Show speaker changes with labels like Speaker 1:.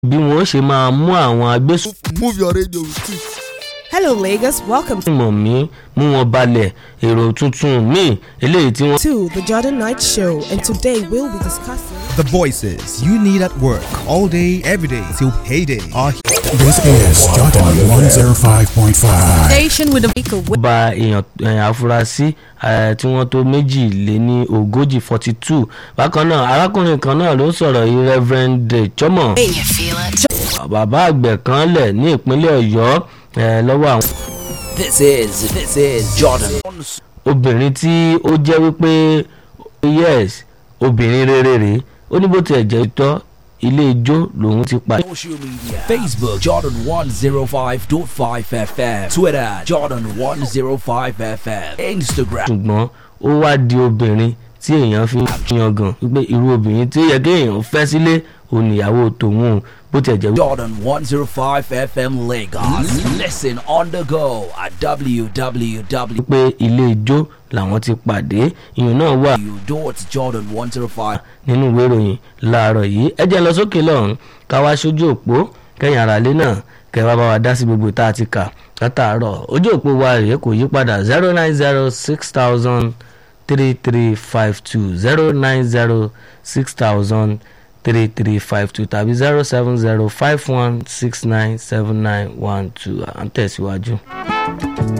Speaker 1: bí wọ́n ṣe máa mú àwọn agbésùn
Speaker 2: move your radio with it.
Speaker 3: Hello, Lagos. Welcome
Speaker 1: mọ̀ mí mú wọn balẹ̀ èrò tuntun míì eléyìí tí wọ́n.
Speaker 3: to the Jordan Night Show, and today we'll be discussing.
Speaker 4: The voices you need at work all day, every day till payday are
Speaker 5: This is Jordan 105.5.
Speaker 3: Station with a vehicle.
Speaker 1: ba èèyàn èèyàn afurasí eh, tí wọ́n tó méjì lé ní ogójì forty two bákan náà arákùnrin kan náà ló sọ̀rọ̀ yìí reverend chomo bàbá àgbẹ̀ kan lẹ̀ ní ìpínlẹ̀ ọ̀yọ́ eh, lọ́wọ́ àwọn
Speaker 6: This is this is Jordan.
Speaker 1: obìnrin tí ó jẹ́ wípé yes obìnrin rere rèé ó ní bó tiẹ̀ jẹ́ tọ́ ilé ijó lòun ti pa
Speaker 6: Social media Facebook Jordan 105.5 FM Twitter Jordan 105 FM Instagram
Speaker 1: ṣùgbọ́n ó wá di obìnrin tí èèyàn fi ń yangàn wípé irú obìnrin tí ó yẹ kí èèyàn fẹ́ sílé òun níyàwó tòun o bó tiẹ̀ jẹ́ wípé
Speaker 6: Jordan 105 FM Lagos. Listen on the go at www.
Speaker 1: pé ilé ijó làwọn ti pàdé ìyẹn náà wà
Speaker 6: Jordan 105.
Speaker 1: nínú ìwé ìròyìn láàárọ̀ yìí ẹ jẹ́ lọ sókè lọ́hùn ká wá sójú òpó kẹ́yìn ara lé náà kẹ́ wá bá wa dá sí gbogbo tá a ti kà látàárọ̀ ojú òpó wa rèé kò yí padà zero nine zero six thousand three three five two zero nine zero six thousand three three five two tàbí zero seven zero five one six nine seven nine one two à ń tẹ̀síwájú.